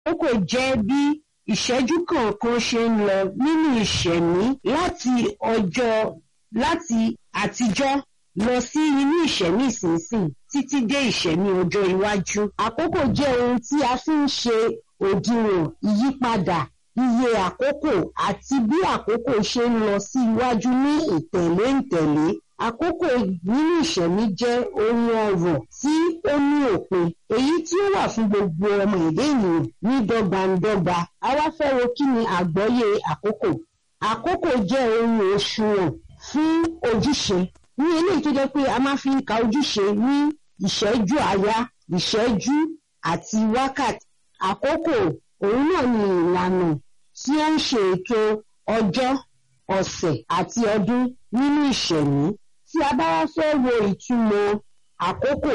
àkókò jẹ́ bí ìṣẹ́jú kọ̀ọ̀kan ṣe ń lọ nínú ìṣẹ̀mí láti ọjọ́ láti àtijọ́ lọ sí inú ìṣẹ̀mí ìsinsìn títí dé ìṣẹ̀mí ọjọ́ iwájú. Àkókò jẹ́ ohun tí a fi ń ṣe òdiwọ̀n ìyípadà iye àkókò àti bí àkókò ṣe ń lọ sí iwájú ní ìtẹ̀lé ìtẹ̀lé. Àkókò nínú ìṣẹ̀mí jẹ́ ohun ọrọ̀ tí ó ní òpin èyí tí ó wà fún gbogbo ọmọ èdè ènìyàn ní dọ́gbandọ́gba. A wá fẹ́ wo kí ni àgbọ́yé àkókò. Àkókò jẹ́ ohun òṣùwọ̀n fún ojúṣe ní eléyìí tó jẹ́ pé a máa fi ń ka ojúṣe ní ìṣẹ́jú àyá ìṣẹ́jú àti wákàtí. Àkókò òun náà ni ìlànà tí ó ń ṣe ètò ọjọ́ ọ̀sẹ̀ àti ọdún nínú ìṣẹ̀mí. Tí a bá wá fẹ́ wo ìtumọ̀ àkókò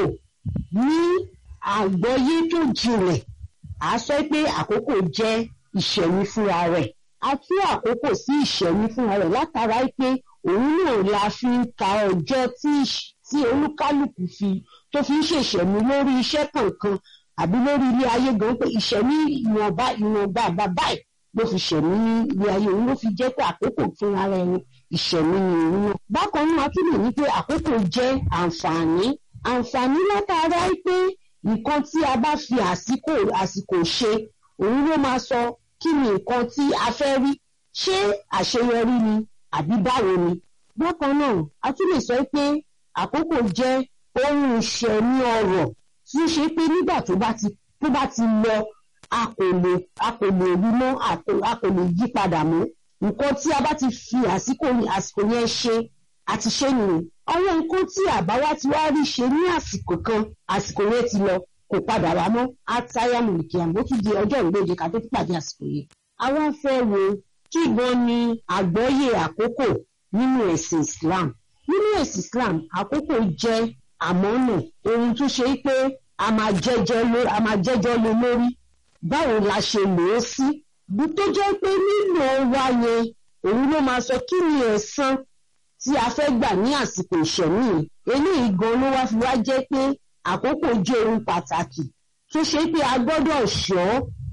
ní àgbọ́yé tó jinlẹ̀ à á sọ pé àkókò jẹ́ ìṣẹ̀mí fúnra rẹ̀. A tú àkókò sí ìṣẹ̀mí fúnra rẹ̀ látara pé òun náà la fi ń ka ọjọ́ tí tí olúkálùkù fi tó fi ń ṣèṣẹ̀mí lórí iṣẹ́ kankan àbí lórí ilé ayé gan pé ìṣẹ̀mí ìwọ̀nba ìwọ̀nba bàbáì ló fi ṣẹ̀mí ní ilé ayé òun ló fi jẹ́ pé àkókò fún ara ẹni ìṣẹ̀mí ni òun náà. Bákan náà a tún lè ní pé àkókò jẹ́ àǹfààní àǹfààní látara pé nǹkan tí a bá fi àsìkò àsìkò ṣe òun ló máa sọ kí ni nǹkan tí a fẹ́ rí ṣé àṣeyọrí ni àbí báwo ni. Bákan náà a tún lè sọ pé àkókò jẹ́ ohun ìṣẹ̀mí ọrọ̀ tí ó ṣe pé nígbà tó bá ti tó bá ti lọ a kò lè a kò lè rí mọ́ a kò a kò lè yí padà mọ́ nǹkan tí a bá ti fi àsìkò àsìkò yẹn ṣe àti ṣe nìyẹn àwọn nǹkan tí àbáwá ti wá rí ṣe ní àsìkò kan àsìkò yẹn ti lọ kò padà wá mọ́ àtàyàmù nìkìyàn bó tún di ọjọ́ ìgbèjì ká tó tún pàdé àsìkò yẹn. àwa fẹ́ wo kí gan ni àgbọ́yé àkókò nínú ẹ̀sìn Islam nínú ẹ̀sìn Islam àkókò jẹ́ àmọ́nà ohun tó ṣe pé a máa jẹ́jọ́ lé a máa jẹ́jọ́ lé lórí báwo la ṣe lò ó sí bí tó jẹ́ pé nílò wa yẹn òun ló máa sọ kí ni ẹ̀san tí a fẹ́ gbà ní àsìkò ìṣẹ̀mí eléyìí gan ló wá fi wá jẹ́ pé àkókò jẹ́ ohun pàtàkì tó ṣe pé a gbọ́dọ̀ ṣọ́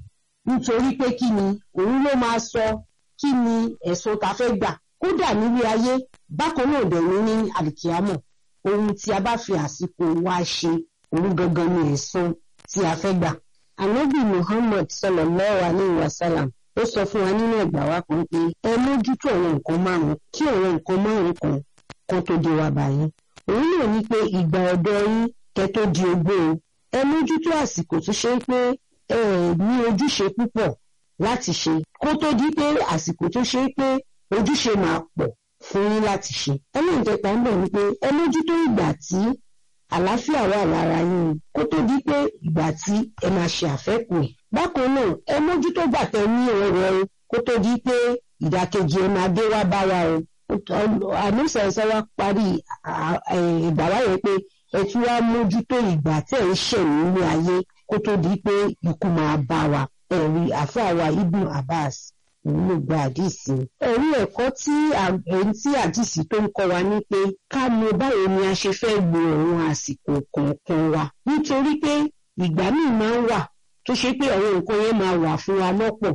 nítorí pé kí ni òun ló máa sọ kí ni ẹ̀san ta fẹ́ gbà kódà nílé ayé bákan náà dẹ̀ ní ní àlìkíámọ̀ ohun tí a bá fi àsìkò wa ṣe òun gangan ni ẹ̀san tí a fẹ́ gbà. Ànábì Muhammad sallallahu alayhi wa sallam ó sọ fún wa nínú ẹ̀gbà wa kan pé ẹ mójútó àwọn nǹkan márùn-ún kí àwọn nǹkan márùn-ún kan kan tó dé wa báyìí. òun náà ní pé ìgbà ọ̀dọ́ yín kẹ́ tó di ogbó o ẹ mójútó àsìkò tó ṣe pé ẹ ní ojúṣe púpọ̀ láti ṣe kó tó di pé àsìkò tó ṣe pé ojúṣe máa pọ̀ fún yín láti ṣe. ẹlẹ́ǹkẹta ń bẹ̀ ni pé ẹ mójútó ìgbà tí àlàáfíà wà lára yín kó tó di pé ìgbà tí ẹ máa ṣe àfẹ́kù ẹ̀. bákan náà ẹ mójútó gbàtẹ ní ọrọ̀ o kó tó di pé ìdàkejì ẹ máa dé wá bá wa o. àmúṣe ẹ̀sẹ̀ wa parí ìgbà wáyé pé ẹ tún wá mójútó ìgbà tẹ̀ ń ṣẹ̀ nínú ayé kó tó di pé ikú máa bá wa. ẹ̀rí àfáà wa Ibn Abbas òun ló gba àdìsí. ẹ̀rí ẹ̀kọ́ tí èyí tí àdìsí tó ń kọ́ wa ní pé ká mọ báwo ni a ṣe fẹ́ lo àwọn àsìkò kọ̀ọ̀kan wa. nítorí pé ìgbà míì máa ń wà tó ṣe pé àwọn nǹkan yẹn máa wà fún wa lọ́pọ̀.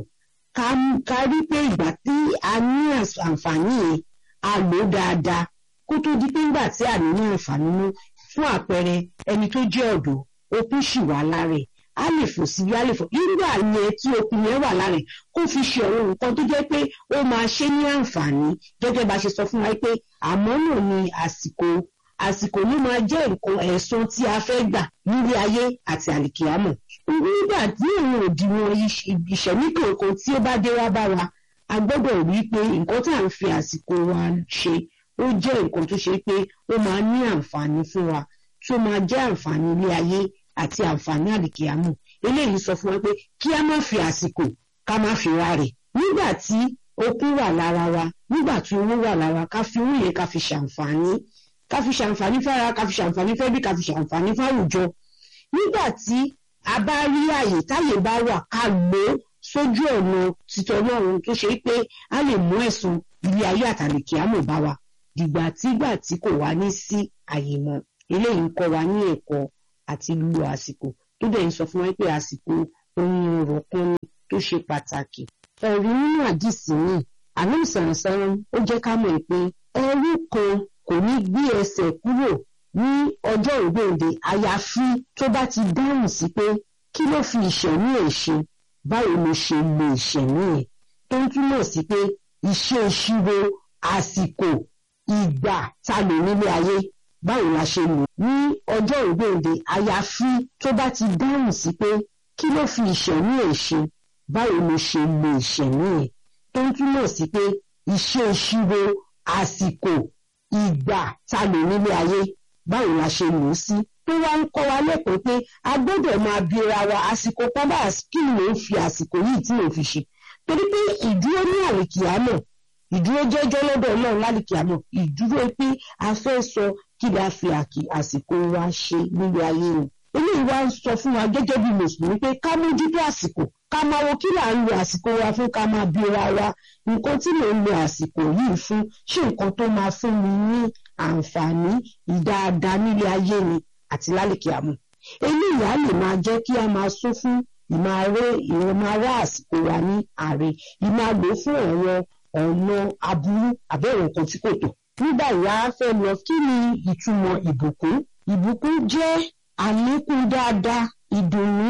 ká rí pé ìgbà tí a ní àǹfààní yẹn a lò ó dáadáa kó tó di pé ńgbà tí a ní ní àǹfààní mú fún àpẹẹrẹ ẹni tó jẹ́ ọ̀dọ́ okùn ṣì wà lára ẹ̀ a lè fò síbi a lè fò nígbà yẹn tí okùn yẹn wà lára ẹ̀ kó fi ṣe àwọn nǹkan tó jẹ́ pé ó máa ṣe ní àǹfààní gẹ́gẹ́ bá ṣe sọ fún wa pé àmọ́ náà ni àsìkò àsìkò ló máa jẹ́ nǹkan ẹ̀san tí a fẹ́ gbà nílé ayé àti àlìkìyámọ̀ nígbà tí òun òdiwọ̀n ìṣẹ̀mí kankan tí ó bá dé wá bá wa a gbọ́dọ̀ rí i pé nǹkan tá à ń fi àsìkò wa ṣe ó jẹ́ nǹkan tó ṣe pé ó máa ní àǹfààní fún wa tó máa jẹ́ àǹfààní ilé ayé àti àǹfààní àlìkìyámọ̀ eléyìí sọ fún wa pé kí a má fi àsìkò ká má fi ra rẹ̀ nígbà tí okun wà lára wa nígbà tí owó wà lára ká fi owó yẹn ká fi ṣàǹfààní ká fi ṣàǹfààní fára ká fi ṣàǹfààní fẹ́bí ká fi ṣàǹfààní fáwùjọ nígbà tí a bá rí àyè táyè bá wà ká lò ó sójú ọ̀nà títọ́ Ọlọ́run tó ṣe pé a lè mú ẹ̀sùn ilé ayé àtàlìkìyámọ̀ bá wa dìgbà tígbà tí kò wá ní sí àyè mọ́ eléyìí ń kọ́ wa ní ẹ̀kọ́ àti lu àsìkò tó dẹ̀ ń sọ fún wa pé àsìkò ohun èrò kan ni tó ṣe pàtàkì ẹ̀rí nínú àdìsí mi àná ìsànsán ó jẹ́ ká mọ̀ pé ẹrú kan kò ní gbé ẹsẹ̀ kúrò ní ọjọ́ ìgbèǹde àyàfi tó bá ti dáhùn sí pé kí ló fi ìṣẹ̀mí ẹ̀ ṣe báwo ló ṣe lo ìṣẹ̀mí ẹ̀ tó ń túmọ̀ sí pé iṣẹ́ ìṣirò àsìkò ìgbà ta lò nílé ayé báwo la ṣe lò ní ọjọ́ ìgbèǹde àyàfi tó bá ti dáhùn sí pé kí ló fi ìṣẹ̀mí ẹ̀ ṣe báwo ló ṣe lo ìṣẹ̀mí ẹ̀ tó ń túmọ̀ sí pé iṣẹ́ ìṣirò àsìkò ìgbà ta lò nílé ayé báwo la ṣe lò ó sí tó wá ń kọ́ wa lẹ́kọ̀ọ́ pé a gbọ́dọ̀ máa bira wa àsìkò kan bá kí ló ń fi àsìkò yìí tí ló fi ṣe torí pé ìdúró ní àlìkìámọ̀ ìdúró jẹ́jọ́ lọ́dọ̀ ọlọ́run lálìkìámọ̀ ìdúró pé a fẹ́ sọ kí la fi àsìkò wa ṣe nílé ayé o eléyìí wá ń sọ fún wa gẹ́gẹ́ bí mùsùlùmí pé ká mójútó àsìkò ká máa wo kí là ń lo àsìkò wa fún ká máa bira wa nǹkan tí mò ń lo àsìkò yìí fún ṣé nǹkan tó máa fún mi ní àǹfààní ìdáadáa nílé ayé ni àti lálìkìámọ̀ eléyìí á lè máa jẹ́ kí a máa sún fún ìmáre ìrọ̀mọ́ra àsìkò wa ní ààrẹ ìmáa lò fún ọ̀rọ̀ ọ̀nà aburú àbẹ̀rẹ̀ nǹkan tí kò tọ́. nígbà ìyá fẹ́ lọ kí ni ìtumọ̀ ìbùkún ìbùkún jẹ́ àlékún dáadáa ìdùnnú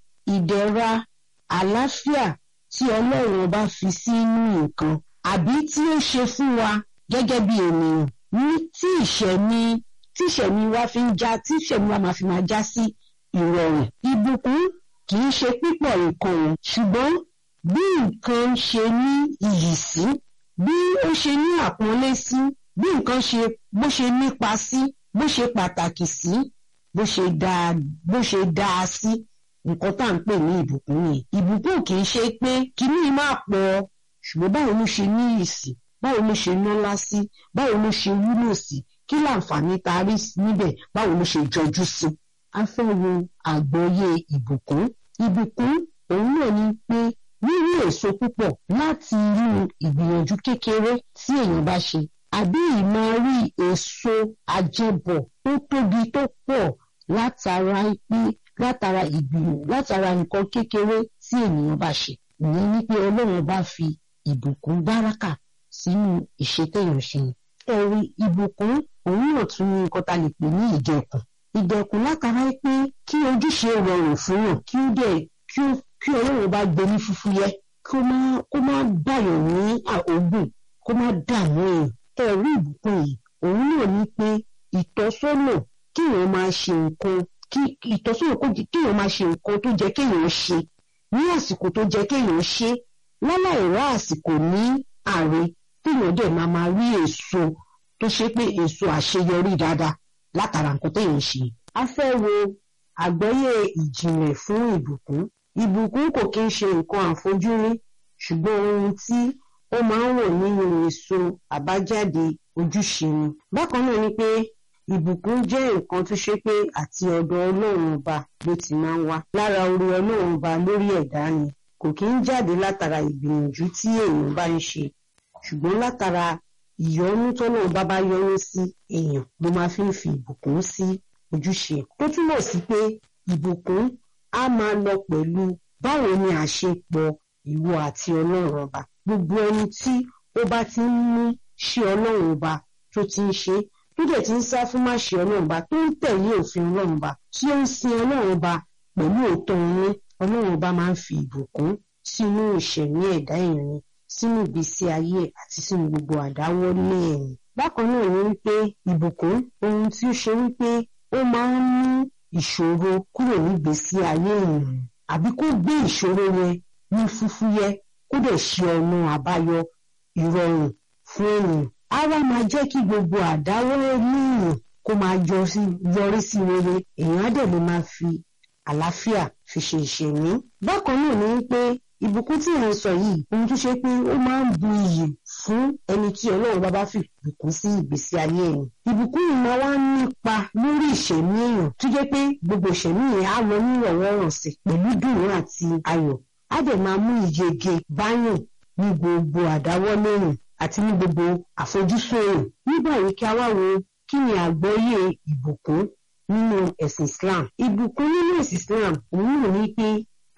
ìdẹ̀ra àlàáfíà tí ọlọ́run bá fi sínú nǹkan àbí tí ó ṣe fún wa gẹ́gẹ́ bí ènìyàn ní tí ìṣẹ̀mí tí ìṣẹ̀mí wa fi ń já tí ìṣẹ̀mí wa máa fi máa já sí ìrọ̀rùn ìbùkún kì í ṣe pípọ̀ nǹkan o ṣùgbọ́n bí nǹkan ṣe ní iyì sí bí ó ṣe ní àpọ́nlé sí bí nǹkan ṣe bó ṣe nípa sí bó ṣe pàtàkì sí bó ṣe dáa bó ṣe dáa sí nǹkan tá à ń pè ní ìbùkún yẹn ìbùkún kì í ṣe pé kíní máa pọ̀ ṣùgbọ́n báwo ló ṣe ní iyì sí báwo ló ṣe nọ́lá sí báwo ló ṣe wúlò sí kí láǹfààní tá a rí níbẹ̀ báwo ló ṣe jọjú sí. a fẹ́ wo àgbọ́yé ìbùkún ìbùkún òun náà ni pé rírí èso púpọ̀ láti inú ìgbìyànjú kékeré tí èèyàn bá ṣe àbí ìmọ̀ rí èso àjẹbọ̀ tó tóbi tó pọ̀ látara pé látara ìgbìyànjú látara nǹkan kékeré tí ènìyàn bá ṣe ìyẹn ni pé ọlọ́run bá fi ìbùkún báràkà sínú ìṣètèyàn ṣe ẹ̀rí ìbùkún òun náà tún ní nǹkan tá a lè pè ní ìdẹ̀kùn ìdẹ̀kùn látara pé kí ojúṣe rọrùn fún yàn kí ó dẹ̀ kí ó kí ọlọ́run bá gbé ní fúfúyẹ́ kó má kó má báyọ̀ ní àógùn kó má dààmú èèyàn ẹ̀rí ìbùkún yìí òun náà ní pé ìtọ́sọ́nà kéèyàn máa ṣe nǹkan kí ìtọ́sọ́nà kéèyàn máa ṣe nǹkan tó jẹ́ kéèyàn ṣe ní àsìkò tó jẹ́ kéèyàn ṣe láláì rá àsìkò ní ààrẹ téèyàn dẹ̀ máa máa rí èso tó ṣe pé èso àṣeyọrí dáadáa látara nǹkan téèyàn ṣe. a fẹ́ wo àgbọ́yé ìjìnlẹ̀ fún ìbùkún ìbùkún kò kí ń ṣe nǹkan àfojúrí ṣùgbọ́n ohun tí ó máa ń wò nínú èso àbájáde ojúṣe ni. bákan náà ni pé ìbùkún jẹ́ nǹkan tó ṣe pé àti ọ̀dọ̀ ọlọ́run ọba ló ti máa ń wá. lára orí ọlọ́run ọba lórí ẹ̀dá ni kò kí ń jáde látara ìgbìyànjú tí èèyàn bá ń ṣe ṣùgbọ́n látara ìyọ́nú tọ́lọ́run bá bá yọ́nú sí èèyàn ló máa fi ń fi ìbùkún sí ojúṣe. tó túmọ̀ sí pé ìbùkún á máa lọ pẹ̀lú báwo ni àṣepọ̀ ìwọ àti ọlọ́run ọba gbogbo ẹni tí ó bá ti ń mú ṣe ọlọ́run ọba tó ti ń ṣe tó dẹ̀ ti ń sá fún má ṣe ọlọ́run ọba tó ń tẹ̀lé òfin ọlọ́run ọba tí ó ń sin ọlọ́run ọba pẹ̀lú òótọ́ inú ọlọ́run ọba máa ń fi ìbùkún sínú ìṣẹ̀mí ẹ̀dá èèyàn sínú ìgbésí ayé àti sínú gbogbo àdáwọ́lé ẹ̀yìn. bákan náà ni wípé ìbùkún ohun tí ó ṣe wípé ó máa ń mú ìṣòro kúrò nígbésí ayé èèyàn àbí kó gbé ìṣòro yẹn ní fúfúyẹ́ kó dẹ̀ ṣe ọ̀nà àbáyọ ìrọ̀rùn fún èèyàn. á wá máa jẹ́ kí gbogbo àdáwọ́lé èèyàn kó máa yọrí sí rere èèyàn á dẹ̀ lè máa fi àlàáfíà fi ṣe ìṣẹ̀mí. bákan náà ni wípé ìbùkún tí à ń sọ yìí ohun tó ṣe pé ó máa ń bu iyì fún ẹni tí ọlọ́run bá bá fi ìbùkún sí ìgbésí ayé ẹ̀yìn. ìbùkún yìí máa wá nípa lórí ìṣẹ̀mí èèyàn tó jẹ́ pé gbogbo ìṣẹ̀mí yẹn á lọ ní ìrọ̀wọ́rọ̀sẹ̀ pẹ̀lú dùnú àti ayọ̀ á dẹ̀ máa mú ìyege báyàn ní gbogbo àdáwọ́lé èèyàn àti ní gbogbo àfojúsùn èèyàn. nígbà yìí kí a wá wo kí ni àgbọ́yé ìbùkún nínú ẹ̀sìn Islam. ìbùkún nínú ẹ̀sìn Islam òun náà ní pé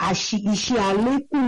àṣì iṣẹ́ àlékún